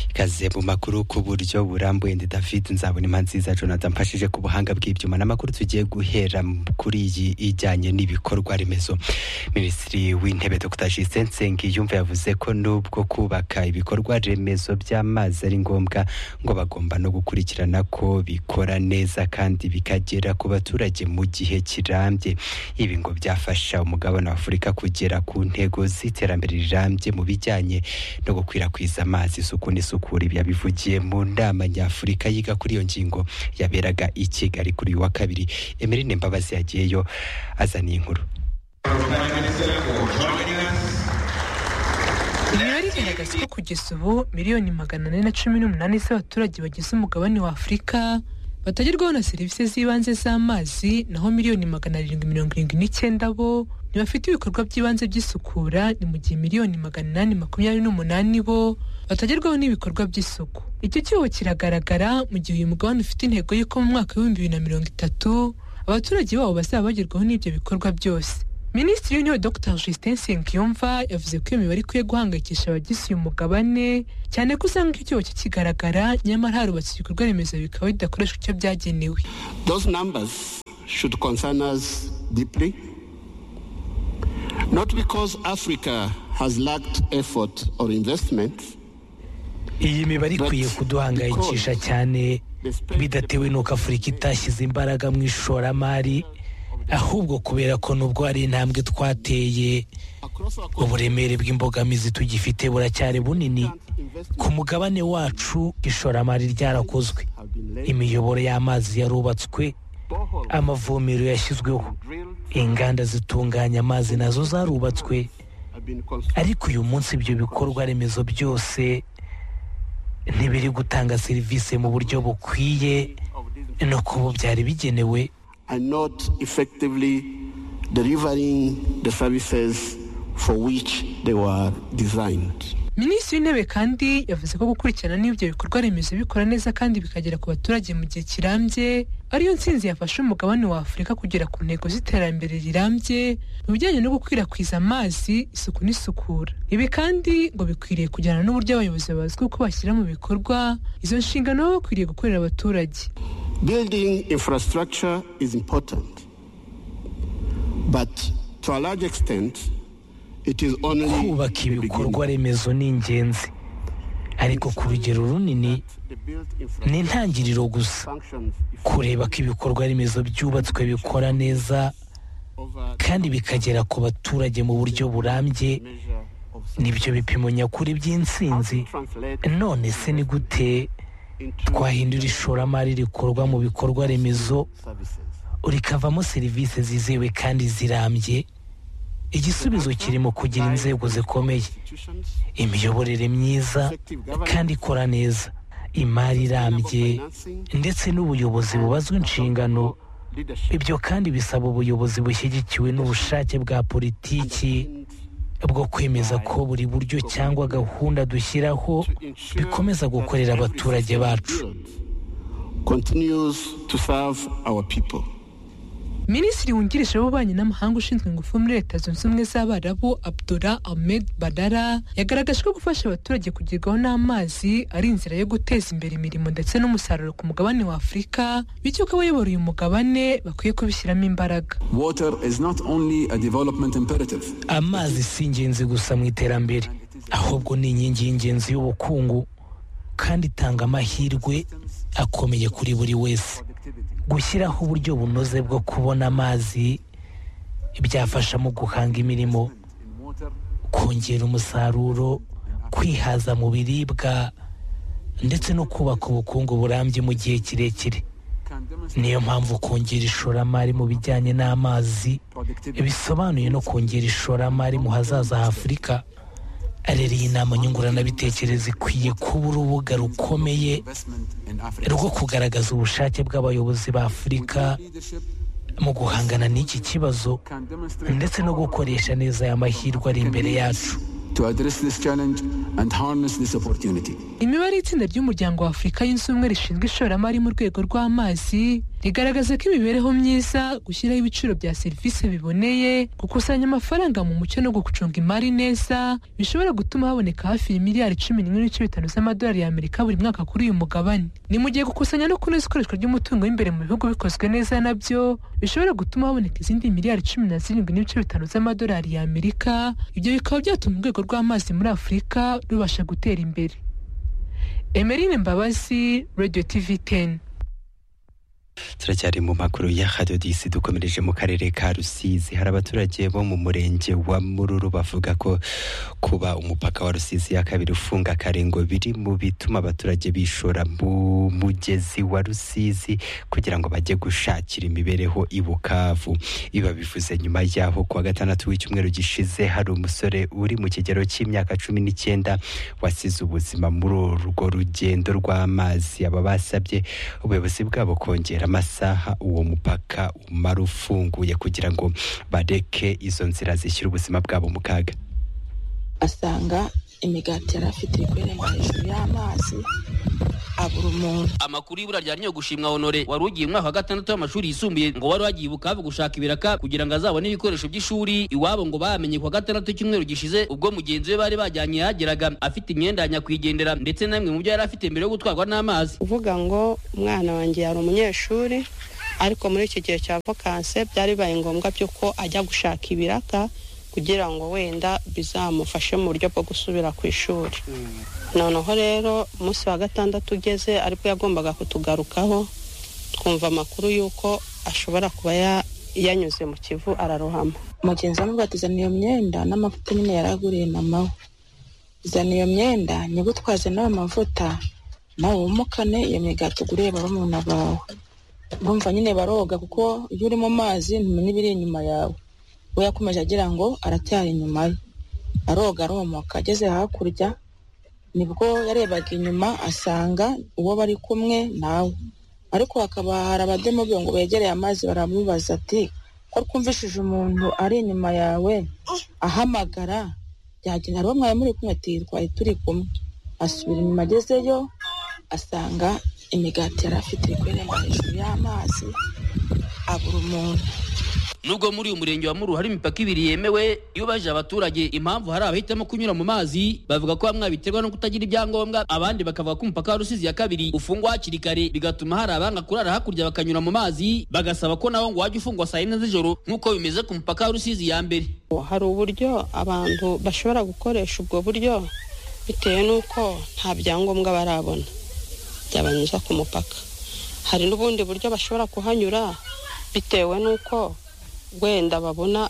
ikaze mu makuru ku buryo burambuye ndi david nzabona impa nziza jonathan mfashije ku buhanga bw'ibyuma n'amakuru tugiye guhera kuri iyi ijyanye n'ibikorwa remezo minisitiri w'intebe dr justin nsengiyumva yavuze ko nubwo kubaka ibikorwa remezo by'amazi ari ngombwa ngo bagomba no gukurikirana ko bikora neza kandi bikagera ku baturage mu gihe kirambye ibi ngo byafasha umugabane wa afurika kugera ku ntego z'iterambere rirambye mu bijyanye no gukwirakwiza amazi isuku n'isukura ibi yabivugiye mu nama nyafurika yiga kuri iyo ngingo yaberaga i kigali kuri uyu wa kabiri emerine mbabazi yagiyeyo azaniye inkuru imibare igaragaza ko kugeza ubu miliyoni magana ane na cumi n'umunani z'abaturage bagize umugabane wa afurika batagerwaho na serivisi z'ibanze z'amazi naho miliyoni magana arindwi mirongo irindwi n'icyenda bo ntibafite ibikorwa by'ibanze by'isukura ni mu gihe miliyoni magana inani makumyabiri n'umunani bo batagerwaho n'ibikorwa by'isuku icyo cyuho kiragaragara mu gihe uyu mugabane ufite intego y'uko mu mwaka w'ibihumbi bibiri na mirongo itatu abaturage babo bazaba bagerwaho n'ibyo bikorwa byose minisitiri w'intebe dr justin nsengiyumva yavuze ko iyo mibare ikwiye guhangayikisha abagize uyu mugabane cyane ko usanga icyo cyobo kikigaragara nyamara harubatse ibikorwa remezo bikaba bidakoreshwa icyo byagenewe Those numbers should concern us deeply, not because Africa has lacked effort or investment, iyi mibare ikwiye kuduhangayikisha cyane bidatewe n'uko afurika itashyize imbaraga mu ishoramari ahubwo kubera ko nubwo hari intambwe twateye uburemere bw'imbogamizi tugifite buracyari bunini ku mugabane wacu ishoramari ryarakozwe imiyoboro y'amazi yarubatswe amavomero yashyizweho inganda zitunganya amazi nazo zarubatswe ariko uyu munsi ibyo bikorwa remezo byose ntibiri gutanga serivisi mu buryo bukwiye no kuba byari bigenewe are not effectively delivering the services for which they were designed. minisitiri w'intebe kandi yavuze ko gukurikirana n'ibyo bikorwa remezo bikora neza kandi bikagera ku baturage mu gihe kirambye ariyo nsinzi yafasha umugabane wa afurika kugera ku ntego z'iterambere rirambye mu bijyanye no gukwirakwiza amazi isuku n'isukura ibi kandi ngo bikwiriye kujyana n'uburyo abayobozi bazwi uko bashyira mu bikorwa izo nshingano baba bakwiriye gukorera abaturage Building infrastructure is important, but to a large extent, it is only kubaka the beginning. ibikorwa remezo ni ingenzi ariko ku rugero runini The built ni infrastructure intangiriro gusa functions kureba ko ibikorwa remezo byubatswe bikora neza over kandi bikagera ku baturage mu buryo burambye measure of nibyo bipimo nyakuri by'intsinzi translate none se ni gute into twahindura ishoramari rikorwa mu bikorwa remezo services. rikavamo serivisi zizewe kandi zirambye igisubizo kiri mu kugira inzego zikomeye Institutions, imiyoborere myiza kandi ikora neza imari irambye ndetse n'ubuyobozi bubazwa inshingano leadership, ibyo kandi bisaba ubuyobozi bushyigikiwe n'ubushake bwa politiki bwo kwemeza ko buri buryo cyangwa gahunda dushyiraho ensure bikomeza that gukorera every abaturage system bacu built Continues to serve our people. minisitiri wungirije w'ububanyi n'amahanga ushinzwe ingufu muri leta zunze ubumwe z'abarabu abdura ahmed badara yagaragaje ko gufasha abaturage kugerwaho n'amazi ari inzira yo guteza imbere imirimo ndetse n'umusaruro ku mugabane wa afurika bityo ko abayobora uyu mugabane bakwiye kubishyiramo imbaraga Water is not only a development imperative, amazi si ingenzi gusa mu iterambere ahubwo ni inkingi y'ingenzi y'ubukungu kandi itanga amahirwe akomeye kuri buri wese gushyiraho uburyo bunoze bwo kubona amazi byafasha mu guhanga imirimo kongera umusaruro kwihaza mu biribwa ndetse no kubaka ubukungu burambye mu gihe kirekire niyo mpamvu kongera ishoramari mu bijyanye n'amazi bisobanuye no kongera ishoramari mu hazaza h'afurika rero iyi nama nyunguranabitekerezo ikwiye kuba urubuga rukomeye investment in Africa. rwo kugaragaza ubushake bw'abayobozi ba afurika mu guhangana n'iki kibazo ndetse no gukoresha neza aya mahirwe ari imbere yacu To address this challenge and harness this opportunity. imibare y'itsinda ry'umuryango wa afurika yunze ubumwe rishinzwe ishoramari mu rwego rw'amazi rigaragaza ko imibereho myiza gushyiraho ibiciro bya serivisi biboneye gukusanya amafaranga mu mucyo no gucunga imari neza bishobora gutuma haboneka hafi ya miliyari cumi n'imwe n'ibice bitanu z'amadolari y'amerika buri mwaka kuri uyu mugabane ni mu gihe gukusanya no kunoza ikoreshwa ry'umutungo w'imbere mu bihugu bikozwe neza nabyo bishobora gutuma haboneka izindi miliyari cumi na zirindwi n'ibice bitanu z'amadolari y'amerika ibyo bikaba byatuma urwego rw'amazi muri afurika rubasha gutera imbere emerine mbabazi radiyo tivi teni turacyari mu makuru ya hadiyo disi dukomereje mu karere ka rusizi hari abaturage bo mu murenge wa mururu bavuga ko kuba umupaka wa rusizi ya kabiri ufunga karengo biri mu bituma abaturage bishora mu mugezi wa rusizi kugira ngo bajye gushakira imibereho i bukavu iba bivuze nyuma y'aho kuwa gatandatu w'icyumweru gishize hari umusore uri mu kigero cy'imyaka cumi n'icyenda wasize ubuzima muri urwo rugendo rw'amazi aba basabye ubuyobozi bwabo kongera amasaha uwo mupaka umara ufunguye kugira ngo bareke izo nzira zishyira ubuzima bwabo mu kaga asanga imigati yari afite iri kurenga hejuru y'amazi abura umuntu amakuru y'ibura rya nyo gushimwa honore wari ugiye umwaka wa gatandatu w'amashuri yisumbuye ngo wari wagiye bukavu gushaka ibiraka kugira ngo azabone ibikoresho by'ishuri iwabo ngo bamenye kuwa gatandatu icyumweru gishize ubwo mugenzi we bari bajyanye yageraga afite imyenda ya nyakwigendera ndetse na bimwe mu byo yari afite mbere yo gutwarwa n'amazi uvuga ngo umwana wanjye yari umunyeshuri ariko muri iki gihe cya vakanse byari bibaye ngombwa by'uko ajya gushaka ibiraka kugira ngo wenda bizamufashe mu buryo bwo gusubira ku ishuri noneho rero umunsi wa gatandatu ugeze aribwo yagombaga kutugarukaho twumva amakuru y'uko ashobora kuba ya- yanyuze mu kivu ararohama mugenzi we nubwo atizana iyo myenda n'amavuta nyine yaraguriye mama we zana iyo myenda nyigutwaze n'ayo mavuta nawe wumukane iyo migati uguriye barumuna bawe bumva nyine baroga kuko iyo uri mu mazi ntumenya ibiri inyuma yawe we yakomeje agira ngo aracyari inyuma ye aroga aromoka ageze hakurya nibwo yarebaga inyuma asanga uwo bari kumwe nawe ariko hakaba hari abademobe ngo begereye amazi baramubaza ati ko twumvishije umuntu ari inyuma yawe ahamagara byagenda hari uwo mwari muri kumwe ati twari turi kumwe asubira inyuma agezeyo asanga imigati yari afite iri kurenga hejuru y'amazi abura umuntu nubwo muri uyu murenge wa muru hari imipaka ibiri yemewe iyo baje abaturage impamvu hari abahitamo kunyura mu mazi bavuga ko bamwe biterwa no kutagira ibyangombwa abandi bakavuga ko umupaka wa rusizi ya kabiri ufungwa hakiri kare bigatuma hari abanga kurara hakurya bakanyura mu mazi bagasaba ko nawo ngo wajya ufungwa saa yine z'ijoro nk'uko bimeze ku mupaka wa rusizi ya mbere hari uburyo abantu bashobora gukoresha ubwo buryo bitewe n'uko nta byangombwa barabona byabanyuza ku mupaka hari n'ubundi buryo bashobora kuhanyura bitewe n'uko wenda babona